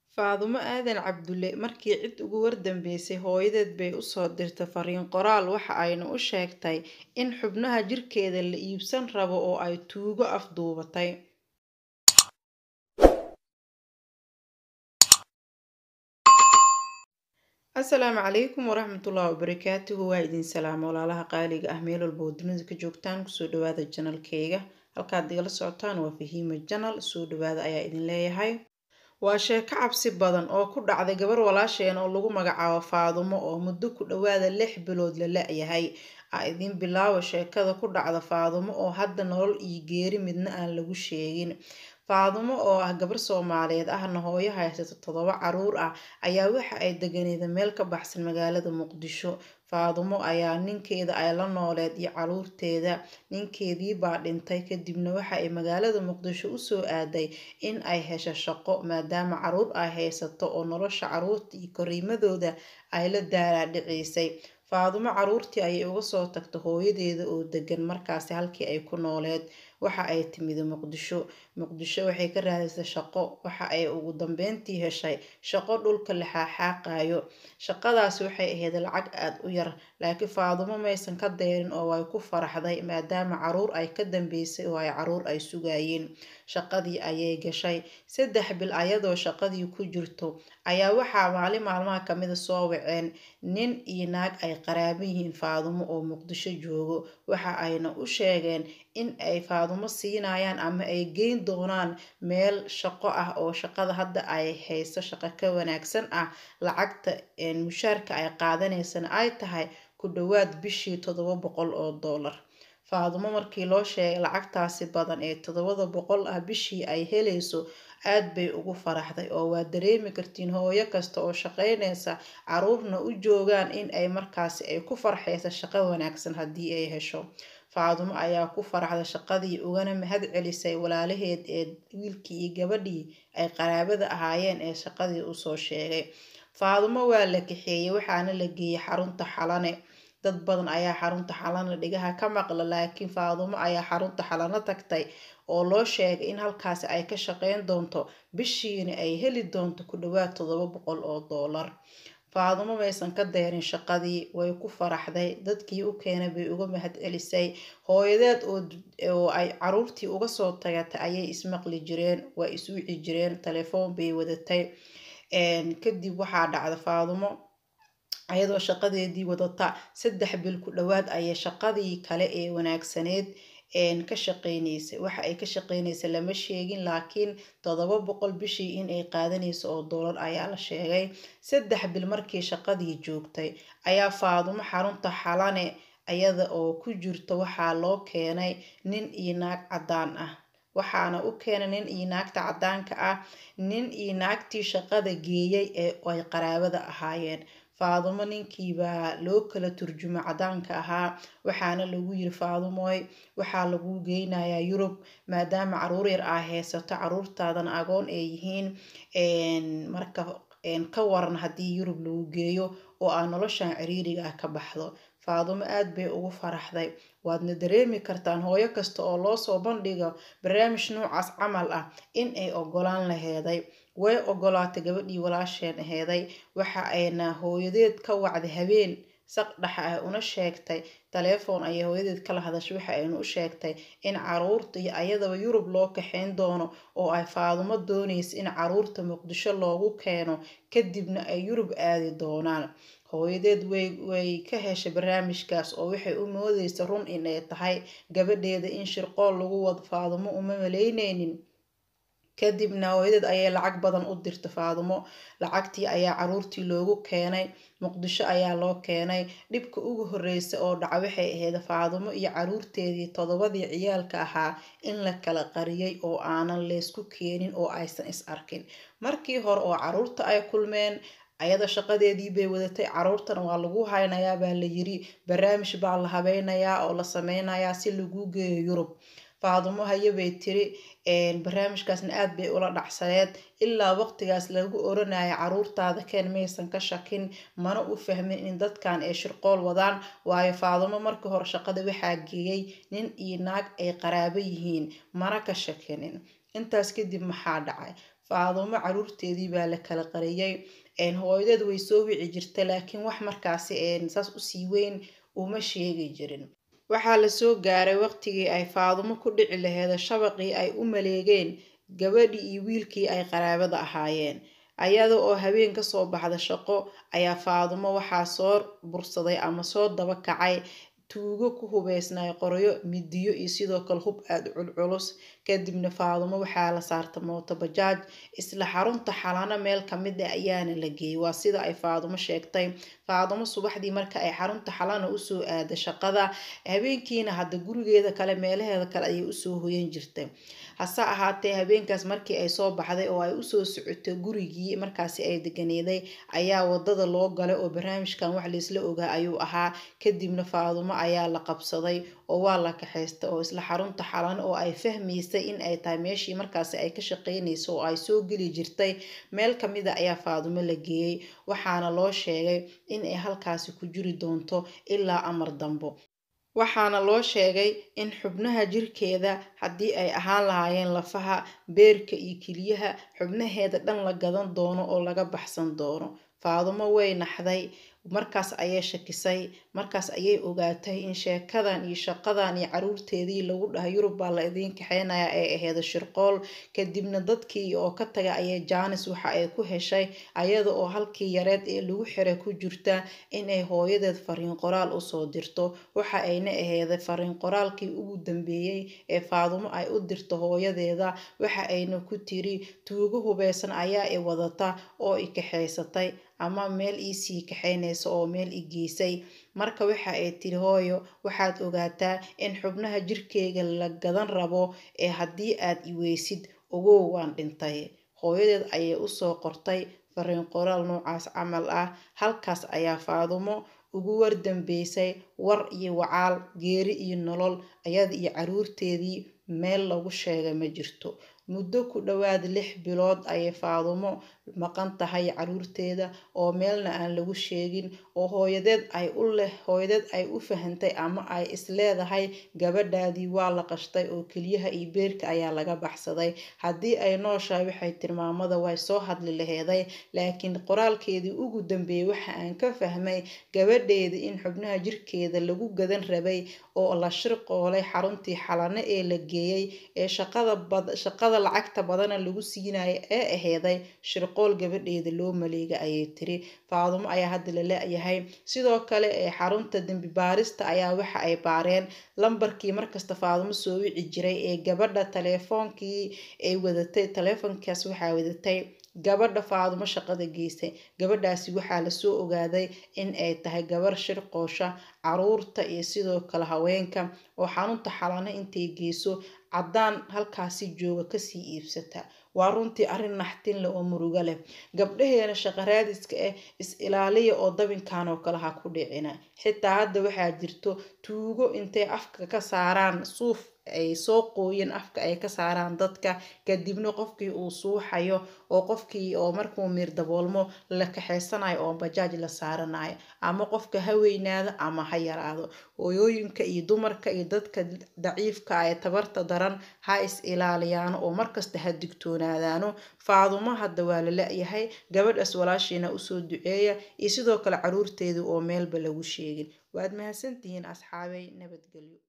Faadumo Aadan Cabdulle markii cid ugu wardambeysay hooyadeed bay u soo dirtay fariin qoraal waxa ayna u sheegtay in xubnaha jirkeeda la iibsan rabo oo ay tuugo afduubatay. asalaamu calaykum waraxmatullaahi wabarakaatuhu waa idin salaamo walaalaha qaaliga ah meel walba oo dunida ka joogtaan kusoo dhawaada janalkeyga halkaad igala socotaan waa fahiima janal soo dhawaada ayaa idin leeyahay waa sheeko cabsi badan oo ku dhacday gabar walaasheen oo lagu magacaabo faadumo oo muddo ku dhawaada lix bilood la la-yahay a idiin bilaabo sheekada ku dhacda faadumo oo hadda nolol iyo geeri midna aan lagu sheegin faadumo oo ah gabar soomaaliyeed ahna hooyo haysato toddoba caruur ah ayaa waxa ay deganeeda meel ka baxsan magaalada muqdisho faadumo ayaa ninkeeda ay la nooleed iyo caruurteeda ninkeedii baa dhintay kadibna waxa ay magaalada muqdisho usoo aaday in ay hesho shaqo maadaama caruur ay haysato oo nolosha caruurta iyo koriimadooda ay la daalaadhiciisay faadumo caruurtii ayay uga soo tagta hooyadeeda oo degan markaasi halkii ay ku nooleed waxa ay timid muqdisho muqdisho waxay ka raadisay shaqo waxa ay ugu dambeyntii heshay shaqo dhulka la xaaxaaqayo shaqadaasi waxay ahayd lacag aada u yar laakiin faadumo maysan ka deerin oo way ku faraxday maadaama caruur ay ka dambeysay oo ay caruur ay sugayeen shaqadii ayay gashay saddex bil ayadoo shaqadii ku jirto ayaa waxaa maalin maalmaha kamida soo waceen nin iyo naag ay qaraabo yihiin faadumo oo muqdisho joogo waxa ayna u sheegeen in ay faadumo siinayaan ama ay geyn doonaan meel shaqo ah oo shaqada hadda ay hayso shaqo ka wanaagsan ah lacagta mushaarka ay qaadanaysana ay tahay ku dhawaad bishii toddoba boqol oo doolar faadumo markii loo sheegay lacagtaasi badan ee toddobada boqol ah bishii ay helayso aad bay ugu faraxday oo waa dareemi kartiin hooyo kasta oo shaqaynaysa caruurna u joogaan in ay markaasi ay ku farxaysa shaqo wanaagsan haddii ay hesho faadumo ayaa ku faraxday shaqadii ugana mahad celisay walaalaheed ee wiilkii iyo gabadhii ay qaraabada ahaayeen ee shaqadii usoo sheegay faadumo waa la kaxeeyey waxaana la geeyey xarunta xalane dad badan ayaa xarunta xalana dhigaha ka maqla laakiin faadumo ayaa xarunta xalano tagtay oo loo sheegay in halkaasi ay ka shaqeyn doonto bishiina ay heli doonto ku dhawaad toddoba boqol oo doolar faadumo maysan ka deerin shaqadii way ku faraxday dadkii u keenay bay uga mahad celisay hooyadeed oo ay caruurtii uga soo tagatay ayay ismaqli jireen waa iswici jireen telefoon bay wadatay kadib waxaa dhacda faadumo ayadoo shaqadeedii wadata saddex bil ku dhawaad ayay shaqadii kale ee wanaagsaneed ka shaqeyneysay waxa ay ka shaqeyneysay lama sheegin laakiin toddoba boqol bishii in ay qaadanayso oo doolar ayaa la sheegay saddex bil markii shaqadii joogtay ayaa faadumo xarunta xalane ayada oo ku jirto waxaa loo keenay nin iyo naag caddaan ah waxaana u keenay nin iyo naagta caddaanka ah nin iyo naagtii shaqada geeyay ee ay qaraabada ahaayeen faadumo ninkiibaa loo kala turjumo caddaanka ahaa waxaana lagu yiri faadumoy waxaa lagu geynayaa yurub maadaama caruur yar aa haysato caruurtaadana agoon ay yihiin marka ka waran haddii yurub lagu geeyo oo aa noloshan ciriiriga ah ka baxdo faadumo aad bay ugu faraxday waadna dareemi kartaan hooyo kasta oo loosoo bandhigo barnaamij noocaas camal ah in ay ogolaan laheeday way ogolaatay gabadhii walaasheen aheeday waxa ayna hooyadeed ka wacday habeen saq dhexa ah una sheegtay taleefon ayay hooyadeed kala hadashay waxa ayna u sheegtay in caruurta iyo ayadaba yurub loo kaxeyn doono oo ay faadumo doonaysa in caruurta muqdisho loogu keeno kadibna ay yurub aadi doonaan hooyadeed way ka heshay barnaamijkaas oo waxay u moodeysa run inay tahay gabadheeda in shirqool lagu wado faadumo uma malayneynin kadibna hooyadeed ayay lacag badan u dirta faadumo lacagtii ayaa caruurtii loogu keenay muqdisho ayaa loo keenay dhibka ugu horeysa oo dhaca waxay ahayd faadumo iyo caruurteedii toddobadii ciyaalka ahaa in la kala qariyay oo aanan leysku keenin oo aysan is arkin markii hore oo caruurta ay kulmeen ayada shaqadeedii bay wadatay caruurtana waa lagu haynayaa baa la yiri barnaamij baa la habeynayaa oo la sameynayaa si lagu geeyo yurub faadumo haye bay tiri barnaamijkaasna aad bay ula dhacsaneed ilaa waqtigaas lagu oranayo caruurtaada keen maysan ka shakin mana u fahmin in dadkan ay shirqool wadaan waayo faadumo markii hore shaqada waxaa geeyay nin iyo naag ay qaraabo yihiin mana ka shakinin intaas kadib maxaa dhacay faadumo caruurteedii baa la kala qariyay hooyadeed way soo wici jirta laakiin wax markaasi saas usii weyn uma sheegi jirin waxaa lasoo gaaray waqtigii ay faadumo ku dhici laheeda shabaqii ay u maleegeen gabadhii iyo wiilkii ay qaraabada ahaayeen ayada oo habeen kasoo baxda shaqo ayaa faadumo waxaa soo bursaday ama soo daba kacay tuugo ku hubeysnay qoryo midiyo iyo sidoo kale hub aada culculus kadibna faadumo waxaa la saarta mooto bajaaj isla xarunta xalano meel kamid ah ayaana la geeyey waa sida ay faadumo sheegtay faadumo subaxdii marka ay xarunta xalana usoo aada shaqada habeenkiina hadda gurigeeda kale meelaheeda kale ayay usoo hoyan jirtay hase ahaatee habeenkaas markii ay soo baxday oo ay usoo socotay gurigii markaasi ay deganeeday ayaa wadada loo galay oo barnaamijkan wax laysla ogaa ayuu ahaa kadibna faadumo ayaa la qabsaday oo waa la kaxaystay oo isla xarunta xalan oo ay fahmaysay in ay tahay meeshii markaasi ay ka shaqeynayso oo ay soo geli jirtay meel kamida ayaa faadumo la geeyey waxaana loo sheegay in ay halkaasi ku jiri doonto ilaa amar dambo waxaana loo sheegay in xubnaha jirkeeda haddii ay ahaan lahaayeen lafaha beerka iyo keliyaha xubnaheeda dhan la gadan doono oo laga baxsan doono faadumo way naxday markaas ayay shakisay markaas ayay ogaatay in sheekadan iyo shaqadan iyo caruurteedii lagu dhahay yurub baa la idiin kaxeynaya ay aheeda shirqool kadibna dadkii oo ka taga ayay jaanis waxa ay ku heshay ayada oo halkii yareed ee lagu xiray ku jirta inay hooyadeed fariin qoraal usoo dirto waxa ayna aheeday fariin qoraalkii ugu dambeeyey ee faadumo ay u dirto hooyadeeda waxa ayna ku tiri tuugo hubeysan ayaa i wadata oo i kaxaysatay ama meel iisii kaxaynaysa oo meel i geysay marka waxa ay tiri hooyo waxaad ogaataa in xubnaha jirkeyga la gadan rabo ee haddii aad i weysid ogow waan dhintay hooyadeed ayay usoo qortay fariin qoraal noocaas camal ah halkaas ayaa faadumo ugu wardambeysay war iyo wacaal geeri iyo nolol ayada iyo caruurteedii meel lagu sheega ma jirto muddo ku dhowaad lix bilood ayay faadumo maqan tahay caruurteeda oo meelna aan lagu sheegin oo hooyadeed ay u leh hooyadeed ay u fahantay ama ay isleedahay gabadhaadii waa la qashtay oo keliyaha iyo beerka ayaa laga baxsaday haddii ay nooshahay waxay tilmaamada way soo hadli laheeday laakiin qoraalkeedii ugu dambeeyey waxa aan ka fahmay gabadheeda in xubnaha jirkeeda lagu gadan rabay oo la shirqoolay xaruntii xalano ee la geeyey ee shaqada lacagta badana lagu siinaya ee aheeday shirqool gabadheeda loo maleega ayay tiri faadumo ayaa hadda la la-yahay sidoo kale ee xarunta dembi baarista ayaa waxa ay baareen lambarkii markasta faadumo soo wici jiray ee gabadha taleefoonkii ay wadatay taleefonkaas waxaa wadatay gabadha faadumo shaqada geysay gabadhaasi waxaa lasoo ogaaday in ay tahay gabar shirqoosha caruurta iyo sidoo kale haweenka oo xarunta xalano intay geyso caddaan halkaasi jooga kasii iibsata waa runtii arrin naxtin leh oo murugo leh gabdhaheena shaqaraadiska ah is ilaaliya oo dabinkan oo kale ha ku dhicina xitaa hadda waxaa jirto tuugo intay afka ka saaraan suuf ay soo qooyeen afka ay ka saaraan dadka kadibna qofkii uu suuxayo oo qofkii oo markuu miir daboolmo la kaxaysanayo oo bajaaj la saaranayo ama qofka ha weynaado ama ha yaraado hooyooyinka iyo dumarka iyo dadka daciifka ee tabarta daran ha is ilaaliyaano oo markasta ha digtoonaadaano faadumo hadda waa la la-yahay gabadhaas walaashiina usoo duceeya iyo sidoo kale caruurteedii oo meelba lagu sheegin waad mahadsantihiin asxaabey nabadgelyo